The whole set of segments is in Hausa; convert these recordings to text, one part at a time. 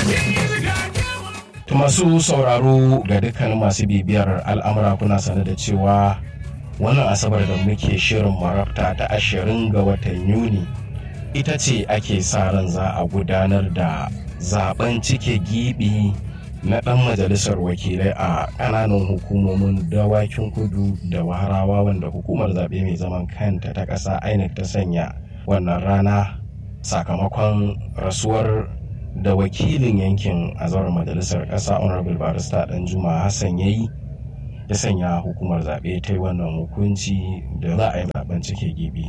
masu sauraro ga dukkan masu bibiyar al'amura kuna sane da cewa wannan asabar da muke shirin marabta ta ashirin ga watan yuni ita ce ake sa ran za a gudanar da zaben cike gibi na ɗan majalisar wakilai a ƙananan hukumomin dawakin kudu da waharawa wanda hukumar zaɓe mai zaman kanta ta ƙasa inec ta sanya wannan rana sakamakon rasuwar da wakilin yankin azawar majalisar ƙasa honorable barista dan juma hassan ya yi ya sanya hukumar zaɓe ta yi wannan hukunci da za a yi zaben cike gibi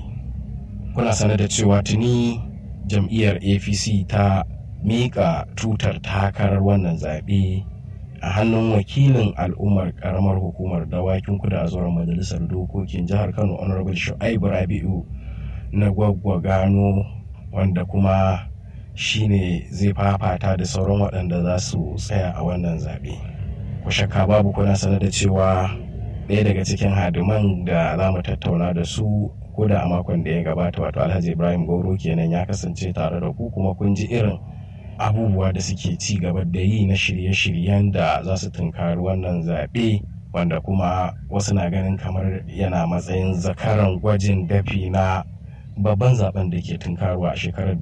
kuna sanar da cewa tuni jam'iyyar apc ta miƙa tutar takarar wannan zaɓe a hannun wakilin al'ummar ƙaramar hukumar dawakin kudu a zuwar majalisar dokokin jihar kano honorable shu'aibu rabi'u na gwaggwa gano wanda kuma shine zai fafata da sauran waɗanda za su tsaya a wannan zaɓe ku shakka babu kuna sanar da cewa ɗaya daga cikin hadiman da za mu tattauna da su ko da a makon da ya gabata wato alhaji ibrahim goro kenan ya kasance tare da ku kuma kun ji irin abubuwa da suke ci gaba da yi na shirye-shiryen da za su tunkari wannan zaɓe wanda kuma wasu na ganin kamar yana matsayin zakaran gwajin dafi na babban zaben da ke tunkarwa a shekarar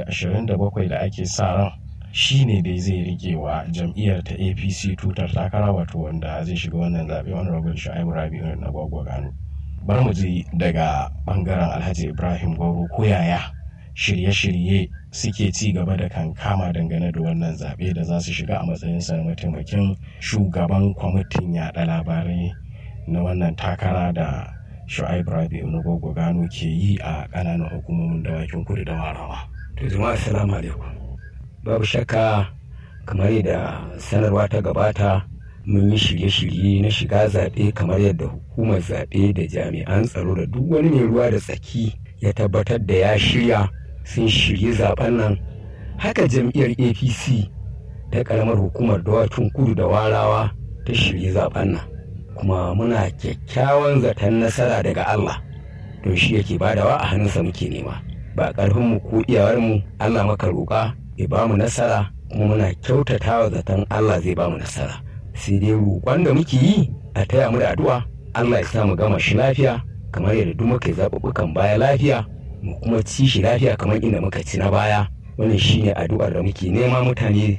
2027 da ake sa ran shi ne dai zai rike wa jam'iyyar ta apc tutar takara wato wanda zai shiga wannan zaɓe wani rabin sha'ibu rabi'u na gwagwa gano bari mu ji daga bangaren alhaji ibrahim gwauro ko yaya shirye-shirye suke ci gaba da kankama dangane da wannan zaɓe da za su shiga a matsayin sa mataimakin shugaban kwamitin yaɗa labarai na wannan takara da shu'aib rabi'u na gogo gano ke yi a ƙananan hukumomin dawakin kudu da warawa. to jama'a assalamu alaikum babu shakka kamar yadda sanarwa ta gabata mun yi shirye-shirye na shiga zaɓe kamar yadda hukumar zaɓe da jami'an tsaro da duk wani mai ruwa da tsaki ya tabbatar da ya shirya sun shirye zaben nan haka jam'iyyar apc ta ƙaramar hukumar dawakin kudu da warawa ta shirye zaben nan kuma muna kyakkyawan zaton nasara daga Allah don shi yake badawa a hannunsa muke nema ba ƙarfinmu ko iyawarmu Allah maka roƙa ya ba mu nasara kuma muna kyautatawa zaton Allah zai ba mu nasara sai dai roƙon da muke yi a taya mu da addu'a Allah ya sa mu gama shi lafiya kamar yadda duk muka zaɓuɓɓukan baya lafiya mu kuma ci shi lafiya kamar inda muka ci na baya wannan shine addu'ar da muke nema mutane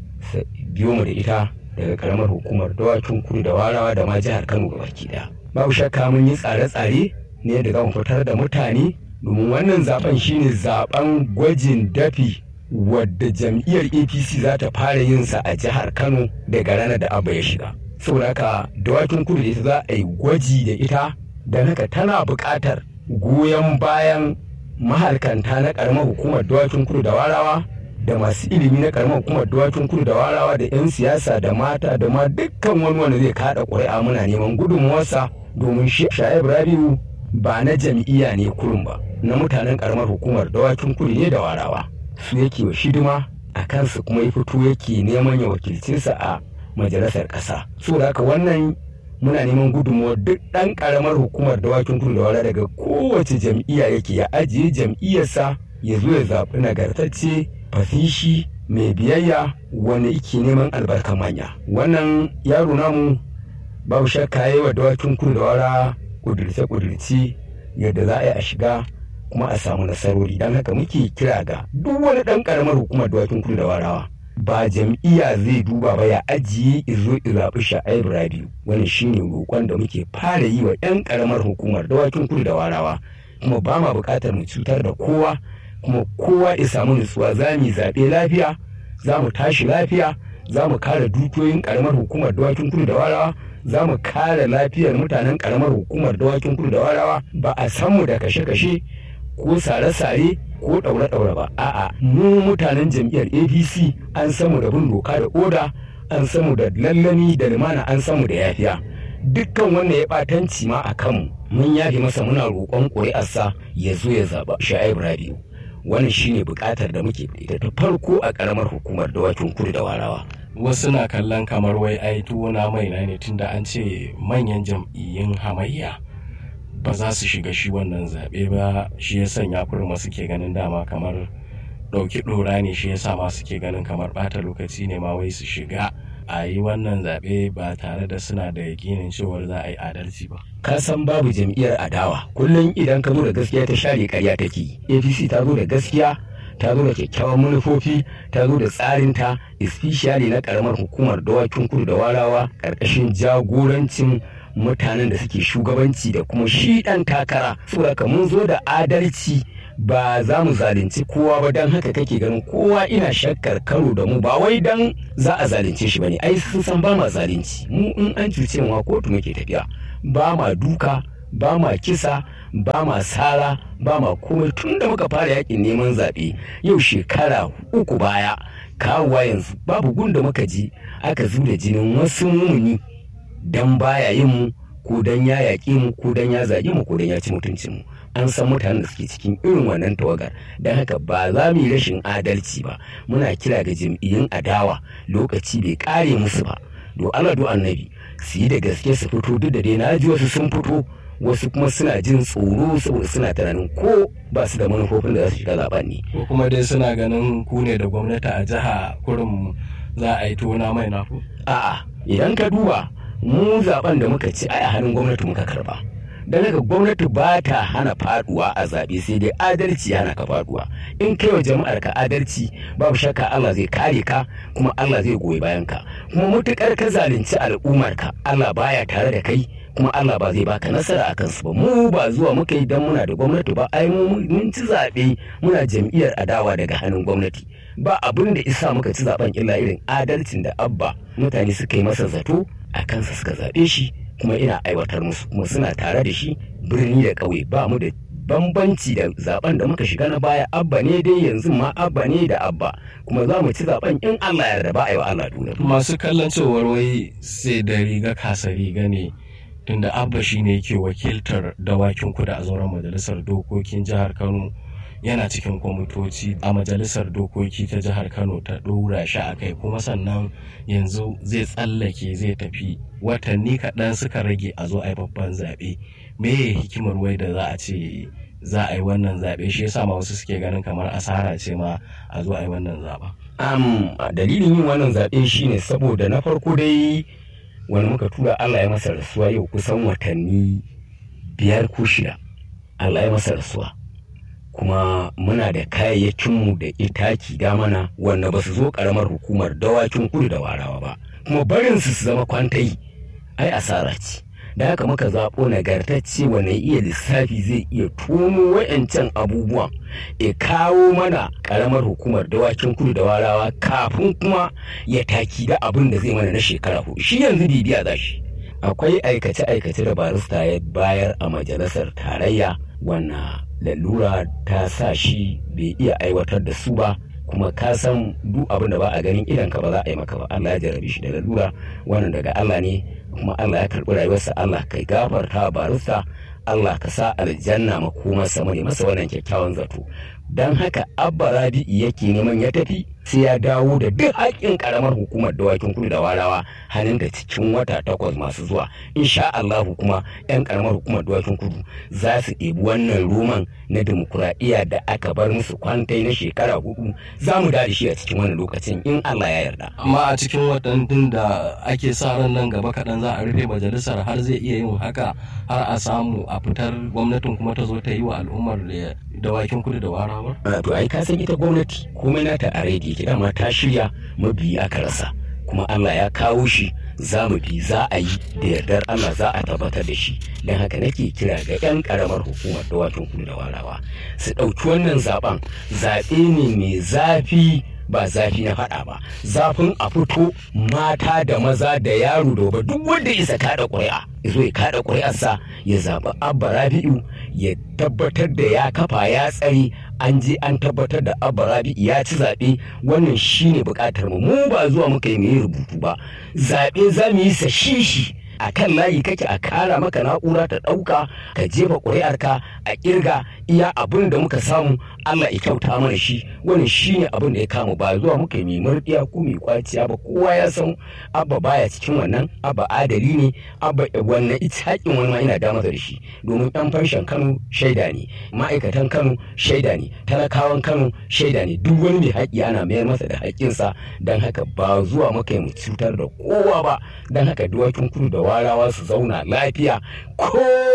biyo mu da ita daga karamar hukumar dawakin kudu da warawa da ma jihar kano baki daya babu shakka mun yi tsare-tsare ne yadda za mu fitar da mutane domin wannan zaben shine zaben gwajin dafi wadda jam'iyyar apc za ta fara yin sa a jihar kano daga ranar da abba ya shiga saboda haka dawakin kudu da ita za a yi gwaji da ita don haka tana buƙatar goyon bayan mahalkanta na karamar hukumar dawakin kudu da warawa da masu ilimi na karamar hukumar dawakin kudu da warawa da 'yan siyasa da mata da ma dukkan wani wanda zai kada ƙuri'a muna neman gudunmuwarsa domin sha'ib rabiu ba na jam'iyya ne kurum ba na mutanen karamar hukumar dawakin kudu ne da warawa su yake wa shidima a kansu kuma ya fito yake neman ya wakilce sa a majalisar ƙasa saboda haka wannan muna neman gudunmuwar duk ɗan ƙaramar hukumar dawakin kudu da wara daga kowace jam'iyya yake ya ajiye jam'iyyarsa ya zo ya zaɓi nagartacce fasishi mai biyayya wanda yake neman albarkan manya wannan yaro namu babu shakka yi wa dawakin kudu da wara kudurce kudurci yadda za a yi a shiga kuma a samu nasarori don haka muke kira ga duk wani ɗan ƙaramar hukumar dawakin kudu da warawa ba jam'iyya zai duba ba ya ajiye izo zaɓi sha'aib rabiu wani shine roƙon da muke fara yi wa 'yan ƙaramar hukumar dawakin kudu da warawa kuma ba ma buƙatar mu cutar da kowa kuma kowa ya samu nutsuwa za mu zaɓe lafiya za mu tashi lafiya za mu kare dukiyoyin ƙaramar hukumar dawakin kudu da warawa za mu kare lafiyar mutanen ƙaramar hukumar dawakin kudu da warawa ba a san mu da kashe-kashe ko sare-sare ko ɗaure-ɗaure ba a'a mu mutanen jam'iyyar apc an samu da bin doka da oda an samu da lallami da limana an samu da yafiya dukkan wanda ya ɓatanci ma a kanmu mun yafi masa muna roƙon ƙuri'arsa ya zo ya zaɓa sha'ib rabiu wannan shine buƙatar da muke ita ta farko a ƙaramar hukumar dawakin kudu da warawa wasu na kallon kamar wai ai tuwo na mai na ne tunda an ce manyan jam'iyyun hamayya ba za su shiga shi wannan zaɓe ba shi ya sanya kurma suke ganin dama kamar ɗauki ɗora ne shi yasa ma suke ganin kamar ɓata lokaci ne ma wai su shiga a yi wannan zaɓe ba tare da suna da yakinin cewar za a yi adalci ba. ka san babu jam'iyyar adawa kullum idan ka zo da gaskiya ta share ƙarya take apc ta zo da gaskiya ta zo da kyakkyawan manufofi ta zo da tsarinta especially na karamar hukumar dawakin kudu da warawa ƙarƙashin jagorancin mutanen da suke shugabanci da kuma shi ɗan takara saboda mun zo da adalci ba za mu zalunci kowa ba don haka kake ganin kowa ina shakkar karo da mu ba wai don za a zalunce shi bane ai sun san ba ma zalunci mu in an cuce mu kotu muke tafiya ba ma duka ba ma kisa ba ma sara ba ma komai tun da muka fara yakin neman zaɓe yau shekara uku baya kawowa yanzu babu gunda muka ji aka da jinin wasu mumuni dan baya yin mu ko dan ya yaƙi mu ko dan ya zagi mu ko dan ya ci mutuncin mu an san mutanen da suke cikin irin wannan tawagar don haka ba za mu yi rashin adalci ba muna kira ga jam'iyyun adawa lokaci bai kare musu ba do Allah do annabi su yi da gaske su fito duk da dai na ji wasu sun fito wasu kuma suna jin tsoro saboda suna tunanin ko ba su da manufofin da za su shiga zaben ne ko kuma dai suna ganin ku ne da gwamnati a jiha kurin za a yi tona mai nafu a'a idan ka duba mu zaben da muka ci ai a hannun gwamnati muka karba don haka gwamnati ba ta hana faduwa a zaɓe sai dai adalci hana ka faduwa in kai wa jama'ar ka adalci babu shakka Allah zai kare ka kuma Allah zai goyi bayan ka kuma mutukar ka zalunci al'ummar ka Allah baya tare da kai kuma Allah ba zai baka nasara a kansu ba mu ba zuwa muka yi dan muna da gwamnati ba ai mu mun ci zaɓe muna jam'iyyar adawa daga hannun gwamnati ba abin da isa muka ci zaben illa irin adalcin da abba mutane suka yi masa zato a kansa suka zaɓe shi kuma ina aiwatar musu kuma suna tare da shi birni da ƙauye ba mu da bambanci da zaben da muka shiga na baya abba ne dai yanzu ma abba ne da abba kuma za mu ci zaben in Allah ya yarda ba a yi wa Allah dole masu kallon cewar wai sai da riga kasa riga ne tunda abba shine yake wakiltar dawakin kuda a zauren majalisar dokokin jihar Kano yana cikin kwamitoci a majalisar dokoki ta jihar kano ta ɗora shi a kai kuma sannan yanzu zai tsallake zai tafi watanni kaɗan suka rage a zo a yi babban zaɓe me hikimar wai da za a ce za a yi wannan zaɓe shi yasa ma wasu suke ganin kamar asara ce ma a zo a yi wannan zaɓa. Um, dalilin yin wannan zaɓe shine saboda na farko dai wani muka tura Allah ya masa rasuwa yau kusan watanni biyar ko shida Allah ya masa rasuwa kuma muna da kayayyakinmu da itaki da mana wanda ba su zo karamar hukumar dawakin kudu da warawa ba kuma barin su su zama kwantai ai asara ce da haka muka zaɓo nagartacce wanda iya lissafi zai iya tono wa'yancan abubuwan ya kawo mana karamar hukumar dawakin kudu da warawa kafin kuma ya taki da abin da zai mana na shekara hudu shi yanzu bibiya za shi akwai aikace-aikace da barista ya bayar a majalisar tarayya wannan lalura ta sa shi bai iya aiwatar da su ba kuma ka san duk abin da ba a ganin idan ka ba za a yi maka ba Allah ya jarabe shi da lalura wannan daga Allah ne kuma Allah ya karɓi rayuwarsa Allah kai gafarta barista Allah ka sa aljanna makomarsa mu ne masa wannan kyakkyawan zato don haka abba rabi'i yake neman ya tafi sai ya dawo da duk haƙƙin ƙaramar hukumar dawakin kudu da warawa hannun da cikin wata takwas masu zuwa insha Allah kuma 'yan ƙaramar hukumar dawakin kudu za su ɗebi wannan roman na demokuraɗiyya da aka bar musu kwantai na shekara hudu za mu da shi a cikin wannan lokacin in Allah ya yarda. amma a cikin waɗannan da ake sa ran nan gaba kaɗan za a rufe majalisar har zai iya yin haka har a samu a fitar gwamnatin kuma ta zo ta yi wa al'ummar dawakin kudu da warawa. to ai ka san ita gwamnati komai nata a rediyo ke dama ta shirya mabiyi aka rasa kuma Allah ya kawo shi za mu bi za a yi da yardar Allah za a tabbatar da shi don haka nake kira ga 'yan karamar hukumar dawakin kudu da warawa su ɗauki wannan zaben zaɓe ne mai zafi ba zafi na faɗa ba zafin a fito mata da maza da yaro da ba duk wanda isa kada ƙuri'a ya zo ya kada ƙuri'arsa ya zaɓi abba rabi'u ya tabbatar da ya kafa ya tsare an je an tabbatar da abba rabi'u ya ci zaɓe wannan shine buƙatar mu mu ba zuwa muka yi mai rubutu ba zaɓe za mu yi sa shishi a kan layi kake a kara maka na'ura ta ɗauka ka jefa ƙuri'arka a ƙirga iya abin da muka samu Allah ya kyauta mana shi wani shi ne abin da ya kama ba zuwa muka yi murɗiya ko mai kwaciya ba kowa ya san abba baya cikin wannan abba adali ne abba wannan ita haƙin wani ma ina da masa da shi domin ɗan fanshan Kano shaida ne ma'aikatan Kano shaida ne talakawan Kano shaida ne duk wani mai haƙi ana mayar masa da haƙƙinsa don haka ba zuwa muka yi mu cutar da kowa ba don haka duwakin kudu da warawa su zauna lafiya ko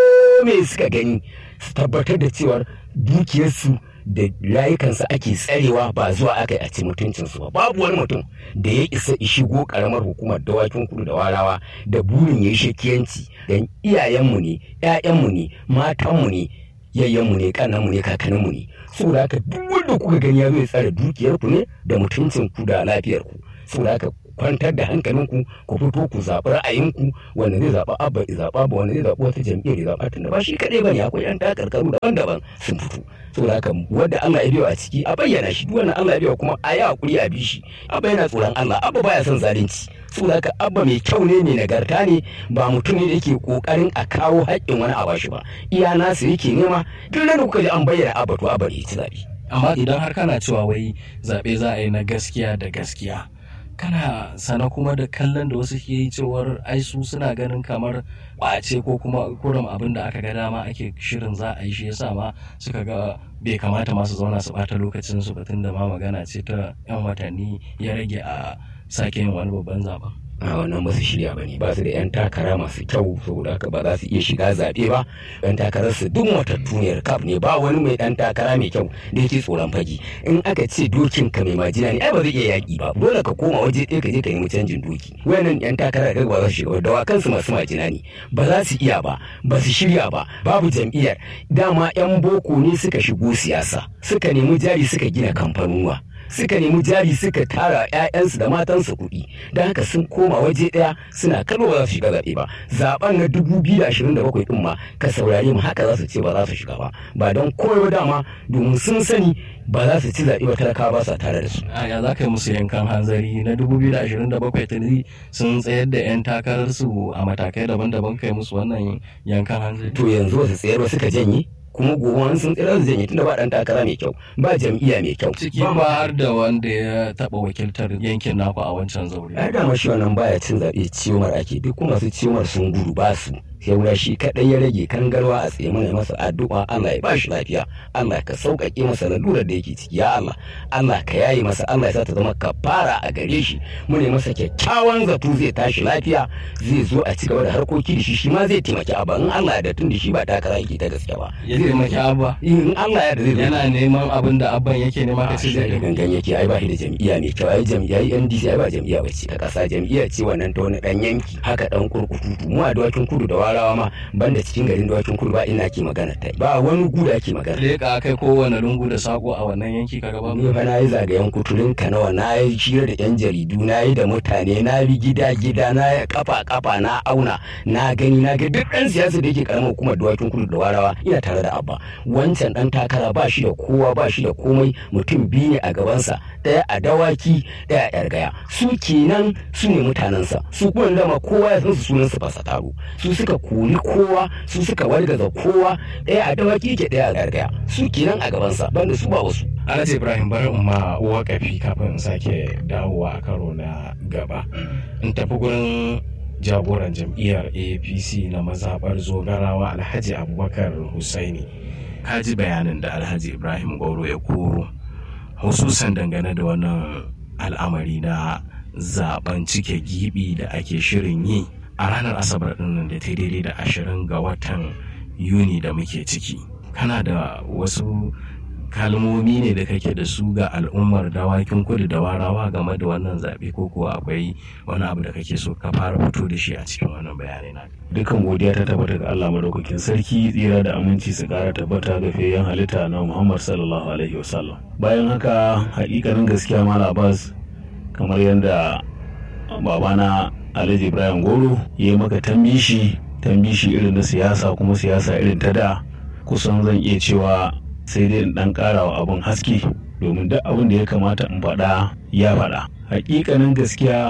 me suka gani su tabbatar da cewar dukiyarsu da rayukansu ake tsarewa ba zuwa aka yi a ci mutuncinsu ba babu wani mutum da ya isa shigo karamar hukumar dawakin kudu da warawa da burin ya yi shakiyanci don iyayenmu ne 'ya'yanmu ne matanmu ne yayyanmu ne kananmu ne kakanninmu ne saboda haka duk wanda kuka gani ya zo ya tsare dukiyarku ne da mutuncinku da lafiyarku saboda haka kwantar da hankalinku ku fito ku zaɓi ra'ayinku wanda zai zaɓa abba ya zaɓa ba wanda zai zaɓi wata jam'iyyar ya zaɓa tunda ba shi kaɗai bane akwai yan takarkaru daban-daban sun fito saboda haka wanda Allah ya biyo a ciki a bayyana shi duk wannan Allah ya biyo kuma a yi hakuri a bi shi abba yana tsoron Allah abba baya son zalunci saboda haka abba mai kyau ne mai nagarta ne ba mutum ne da yake kokarin a kawo haƙƙin wani a bashi ba iya nasu yake nema duk da kuka ji an bayyana abba to abba ne ya ci zaɓe. amma idan har kana cewa wai zaɓe za a yi na gaskiya da gaskiya kana sana kuma da kallon da wasu ke yi cewar ai su suna ganin kamar ɓace ko kuma kurum abin da aka ga dama ake shirin za a yi shi yasa ma suka ga bai kamata masu zauna su ɓata lokacin su batun da ma magana ce ta yan watanni ya rage a sake yin wani babban zaben. a wannan ba su shirya ba ne ba su da 'yan takara masu kyau saboda haka ba za su iya shiga zaɓe ba 'yan takarar su duk matattuniyar kaf ne ba wani mai ɗan takara mai kyau da yake tsoron fage in aka ce dokin ka mai majina ne ai ba zai iya yaƙi ba dole ka koma waje ɗaya ka je ka nemi canjin doki wayannan 'yan takara da ba za su shiga ba dawakan su masu majina ne ba za su iya ba ba su shirya ba babu jam'iyyar dama 'yan boko ne suka shigo siyasa suka nemi jari suka gina kamfanuwa suka nemi jari suka tara 'ya'yansu da matansu kuɗi don haka sun koma waje ɗaya suna kallo ba za su shiga zaɓe ba zaɓen na dubu biyu da ashirin da bakwai ɗin ma ka saurare mu haka za su ce ba za su shiga ba ba don komai ba dama domin sun sani ba za su ci zaɓe ba talakawa ba sa tare da su. a ya za ka yi musu yankan hanzari na 2027 tuni sun tsayar da 'yan takararsu a matakai daban-daban kai musu wannan yankan hanzari. to yanzu ba su tsayar ba suka janye kuma gobe wani sun tsira su janye tunda ba dan takara mai kyau ba jam'iyya mai kyau ciki ba har da wanda ya taɓa wakiltar yankin naku a wancan zaure. ai dama shi wannan baya cin zaɓe ciwon ake duk kuma su ciwon sun gudu ba su sai shi kaɗai ya rage kangarwa a tsaye mana masa addu'a Allah ya bashi lafiya Allah ka sauƙaƙe masa lalurar da yake ciki ya Allah Allah ka yaye masa Allah ya sa ta zama kafara a gare shi mu ne masa kyakkyawan zato zai tashi lafiya zai zo a ci gaba da harkoki da shi shi ma zai taimaki abba in Allah ya da tun da shi ba takara yake ta gaske ba ya taimaki abba in Allah ya da zai yana neman abin da abban yake nema ka ce zai da gangan yake ai ba shi da jam'iyya mai kyau ai jam'iyya ai NDC ai ba jam'iyya bace ta kasa jam'iyya ce wannan ta wani dan yanki haka dan kurkutu mu a dawakin kudu da warawa ma banda cikin garin dawakin kudu ba ina ke magana ta ba wani gu da ake magana leka kai kowane lungu da sako a wannan yanki kaga ba ni fa na yi zagayen kuturin kanawa na yi shira da yan jaridu na yi da mutane na bi gida gida na yi kafa kafa na auna na gani na ga duk dan siyasa da yake karamar hukumar dawakin kudu da warawa ina tare da abba wancan dan takara ba shi da kowa ba shi da komai mutum biyu ne a gabansa ɗaya a dawaki ɗaya a yargaya su kenan su ne mutanensa su kuma dama kowa ya san su sunansa ba sa taro su suka kori kowa su suka wargaza kowa ɗaya a dawaki yake ɗaya a yargaya su kenan a gabansa banda su ba wasu Alhaji Ibrahim bari in ma wakafi kafin in sake dawowa a karo na gaba in tafi gurin jagoran jam'iyyar apc na mazaɓar zogarawa alhaji abubakar husaini ka ji bayanin da alhaji ibrahim goro ya koro hususan dangane da wannan al'amari na zaben cike gibi da ake shirin yi a ranar asabar dinnan da ta daidai da ashirin ga watan yuni da muke ciki kana da wasu kalmomi ne da kake da su ga al'ummar dawakin kudu da warawa game da wannan zaɓe ko kuwa akwai wani abu da kake so ka fara fito da shi a cikin wannan bayanai na dukan godiya ta tabbata ga Allah madaukakin sarki tsira da aminci su kara tabbata ga fiyayyen halitta na Muhammad sallallahu alaihi wasallam bayan haka hakikanin gaskiya mala Abbas kamar yadda babana Alhaji Ibrahim Goro ya yi maka tambishi tambishi irin na siyasa kuma siyasa irin ta da kusan zan iya cewa sai dai in dan kara wa abin haske domin duk abin da ya kamata in faɗa ya faɗa hakikanin gaskiya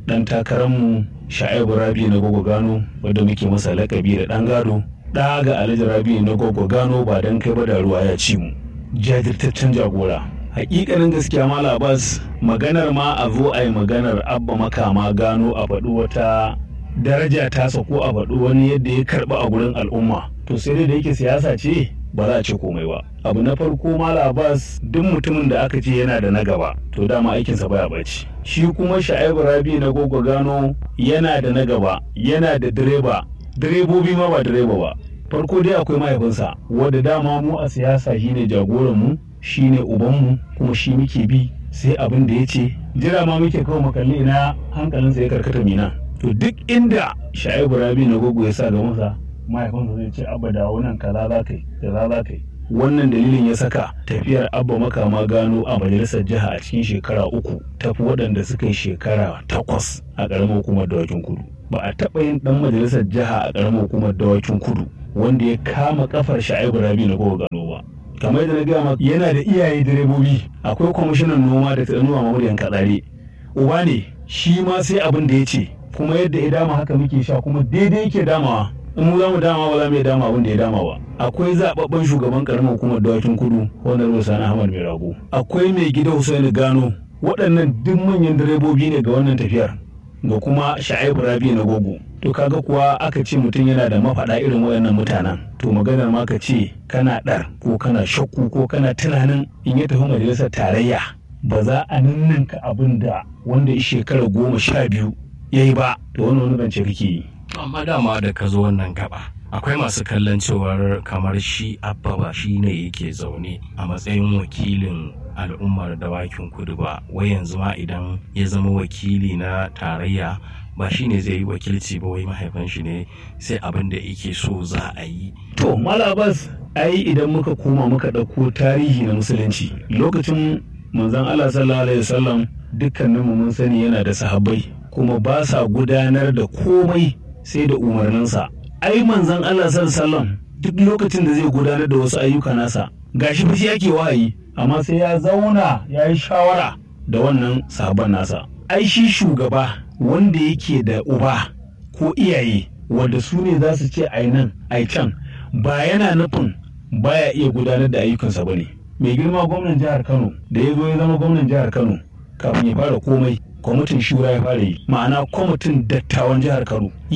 ɗan takararmu sha'ibu rabi na gogo gano wadda muke masa lakabi da ɗan gado ɗa ga alhaji rabi na gogo gano ba don kai ba da ruwa ya ci mu jajirtaccen jagora hakikanin gaskiya ma labas maganar ma a zo a yi maganar abba makama gano a faɗi wata daraja tasa ko a faɗi wani yadda ya karɓi a gurin al'umma to sai dai da yake siyasa ce ba za a ce komai ba abu na farko mala abbas duk mutumin da aka ce yana da na gaba to dama aikinsa baya baci shi kuma sha'ibu rabi na gogo gano yana da na gaba yana da direba direbobi ma ba direba ba farko dai akwai mahaifinsa wadda dama mu a siyasa shine jagoran mu shine ubanmu kuma shi muke bi sai abin da ya ce jira ma muke kawo makalli ina hankalinsa ya karkata mina to duk inda sha'ibu rabi na gogo ya sa ga masa mahaifinsa zai ce abba da wannan kaza za ka yi kaza za ka yi wannan dalilin ya saka tafiyar abba makama gano a majalisar jiha a cikin shekara uku tafi waɗanda suka yi shekara takwas a ƙaramar hukumar dawakin kudu ba a taɓa yin ɗan majalisar jiha a ƙaramar hukumar dawakin kudu wanda ya kama kafar sha'ibu rabi na gogo gano ba kamar yadda na gaya maka yana da iyaye direbobi akwai kwamishinan noma da tsanuwa mamuriyan katsare uba ne shi ma sai abin da ya ce kuma yadda ya dama haka muke sha kuma daidai yake damawa in mu za mu dama ba za mu iya dama abin da ya dama ba akwai zababben shugaban karamar hukumar dawakin kudu wanda rusa na ahmad mai rago akwai mai gida husaini gano waɗannan duk manyan direbobi ne ga wannan tafiyar ga kuma sha'ibu rabi na gogo to kaga kuwa aka ce mutum yana da mafaɗa irin waɗannan mutanen to maganar ma ka ce kana ɗar ko kana shakku ko kana tunanin in ya tafi majalisar tarayya ba za a ninninka abin da wanda ya shekara goma sha biyu ya yi ba to wani wani zance kake yi amma dama da ka zo wannan gaba akwai masu kallon cewar kamar shi abba ba shi ne yake zaune a matsayin wakilin al'ummar dawakin kudu ba wai yanzu ma idan ya zama wakili na tarayya ba shi ne zai yi wakilci ba wai mahaifin shi ne sai abin da yake so za a yi to malabas ai idan muka koma muka ɗauko tarihi na musulunci lokacin manzon allah sallallahu alaihi wasallam dukkaninmu mun sani yana da sahabbai kuma ba sa gudanar da komai sai da umarninsa ai manzon Allah sallallahu duk lokacin da zai gudanar da wasu ayyuka nasa gashi fa shi yake wahayi amma sai ya zauna ya yi shawara da wannan sahabban nasa ai shi shugaba wanda yake da uba ko iyaye wanda su ne za su ce ai nan ai can ba yana nufin baya iya gudanar da ayyukansa ba ne mai girma gwamnan jihar kano da ya zo ya zama gwamnan jihar kano kafin ya fara komai kwamitin shura ya fara yi ma'ana kwamitin dattawan jihar kano